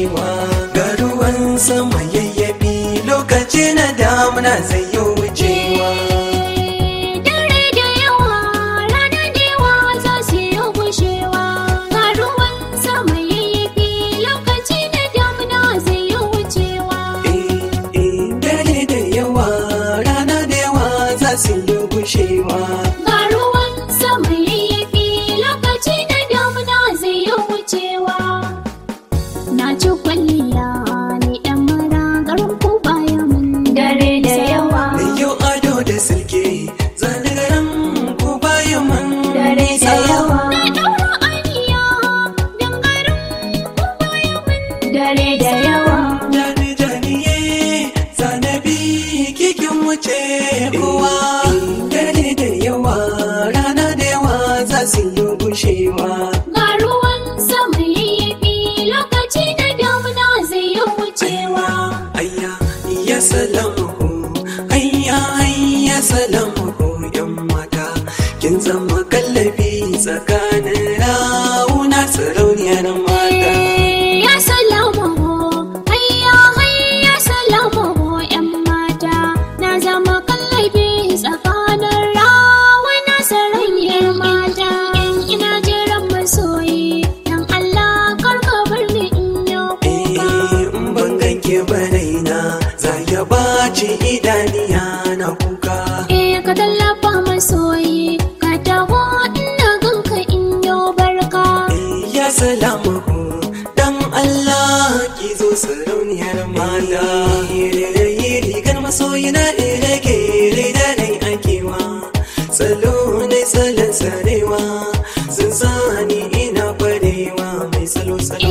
gushewa ga ruwan sama yayyabi lokaci na damuna zai yi wucewa Dare da yawa, rana da yawa za su yi gushewa. Ga ruwan sama yayyafi, lokaci da damuna zai yi wucewa. Eh, eh, dare da yawa rana da yawa za su yi gushewa Ga ruwan sama yayyafi, lokaci da damuna zai yi wucewa. Na ci kwalliya ni ɗan mara garin ku baya mun dare da yawa. da yau ado da silke zane garin ko bayan man Dare da nisa. yawa. Na ɗaura aniya don garin ku baya mun dare da yawa. Jani janiye zanabi kikin wuce kowa dare da yawa rana da yawa za su yi gushewa Ga ruwan sama yayyafi lokaci da damuna zai yi wucewa. ayya ya salamu ayya ayya salamu yan mata kin zama kallabi tsakanin rauna sarauniyar mata Ya salamu hayya hayya salamu yan mata na zama kallabi tsakanin rawana sarauniyar mata. In ina jiran masoyi dan Allah karka bar ni in yi kuka. Eh, in ban ganke ba raina za ya baci idaniya na kuka Eh ka tallafa masoyi ka taho ina ganka in yi barka. ya salamu dan Allah ki zo sarauniyar mata rayi rigar masoyi na rage da dai akewa salo ne salon sarewa sun sani ina kwarewa mai salo salo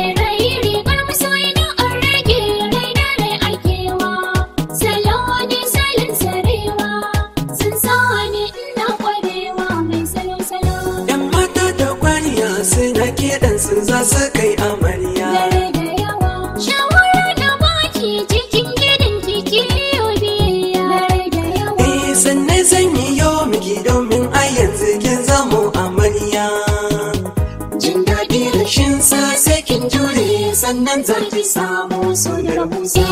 yan mata da kwariya suna kiɗan sun za su kai amarya Eh, sannan zan yi yau miki domin a yanzu kin zamo amarya jin daɗi rashin sa sai kin jure sannan za ki samu so da rahusa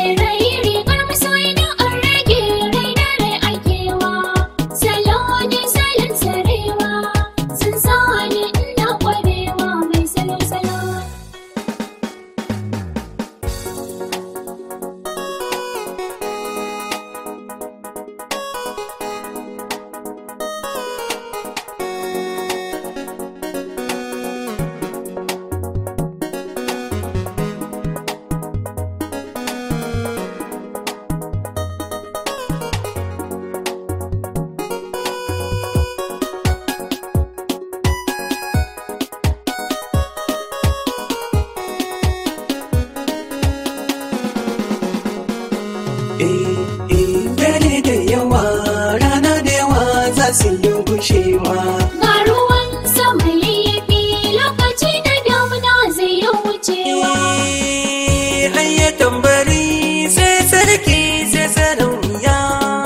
Eh, eh, dare da yawa rana da yawa za su yi gushewa Ga ruwan sama yayyafi lokaci da damuna zai yi wucewa. Eh, hayya tambari sai sarki sai sarauniya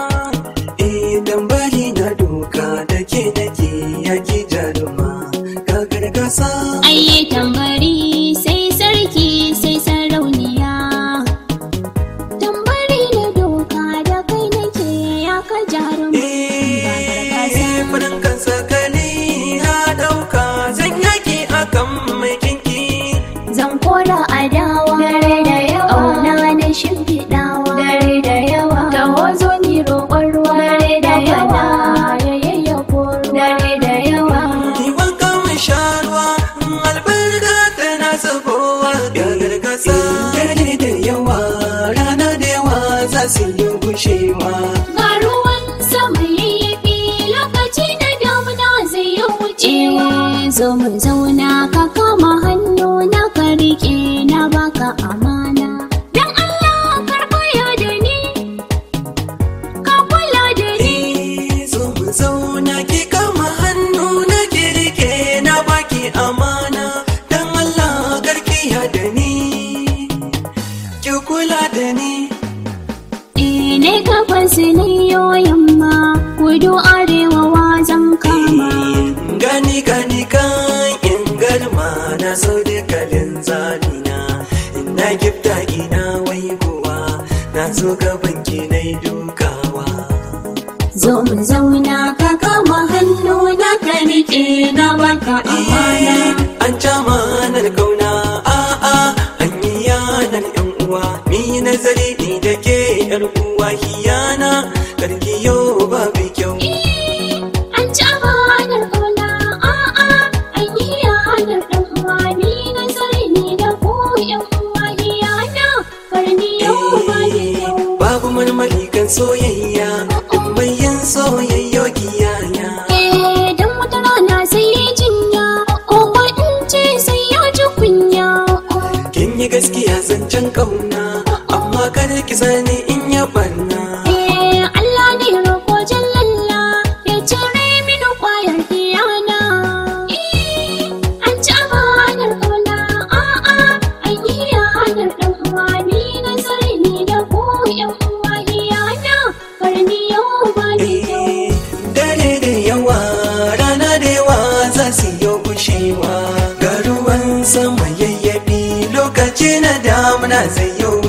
eh tambari na doka da ke nake yaki jaruma ka gargasa Ayye tambari sai sarki sai sarauniya. Tambari da doka da kai nake ya ka jarumi. eh farin kan sakali na dauka zan yaki akan mai kinki Zan kora adawa dare da yawa. Auna na shimfiɗawa dare da yawa. Taho zo ni roƙon ruwa dare da yawa. Yayayya koro dare da yawa. Ni wanka mai sharuwa albarka tana zubowa ya gargasa dare da yawa rana da yawa za su yi gushewa Ga ruwan sama yayyafi lokaci da damuna zai yi wucewa. Zo mu zauna ka kama hannu na ka riƙe na baka amana. Dan Allah karɓaya da ni, ka kula da ni. Eh, zo mu zauna ki kama hannu na kirke na baki amana dan Allah garkiya da ni ki kula da ni Eh ne gabas ne yo yamma, kudu arewa wa zan kama. gani gani kan in garma na so da kalin zamina zo gaban ki na dukawa Zo mu zauna ka kama hannu na ka riƙe na baka amana. an jamanar kauna a'a an yi yanar yan uwa ni nazari ni da ke yar uwa hiyana karki yau babu kyau An ci amanar kauna a'a an yi yanar ɗan uwa ni na zare ni da ku ƴan uwa hiyana karni yau ba ni yau. babu marmari kan soyayya in bayan soyayyo kiyaya Eh dan wata rana sai ya jinya ko ko in ce sai ya ji kunya. kin yi gaskiya zancen kauna amma kada ki sani in ya barna Eh Allah ne roƙo jallalla ya cire mini ƙwayar hiyana. Eh an ci amanar kauna a'a an yi yanar ɗan uwa ni na zare ni da ku ƴan uwa hiyana karni yau ba ni yau. Eh, dare da yawa rana da yawa za su yi gushewa ga ruwan sama yayyafi lokaci na damuna zai yi